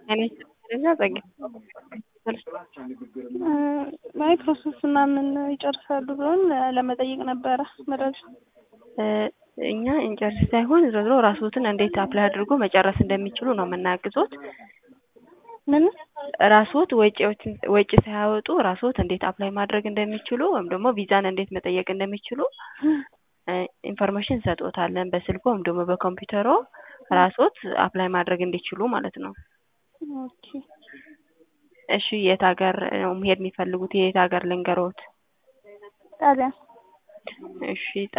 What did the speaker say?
አይነት ደረጃ ጸጋ ማይክሮሶፍት ምናምን ይጨርሳሉ ብሎን ለመጠየቅ ነበረ መረጃ። እኛ እንጨርስ ሳይሆን ዞሮ ዞሮ ራስዎትን እንዴት አፕላይ አድርጎ መጨረስ እንደሚችሉ ነው የምናግዞት። ምን ራስዎት ወጪዎችን ወጪ ሳያወጡ ራስዎት እንዴት አፕላይ ማድረግ እንደሚችሉ ወይም ደግሞ ቪዛን እንዴት መጠየቅ እንደሚችሉ ኢንፎርሜሽን እንሰጥዎታለን በስልኮ ወይም ደግሞ በኮምፒውተሮ ራስዎት አፕላይ ማድረግ እንዲችሉ ማለት ነው። ኦኬ እሺ የት ሀገር ነው መሄድ የሚፈልጉት? የት ሀገር ልንገሮት? ጣሊያን እሺ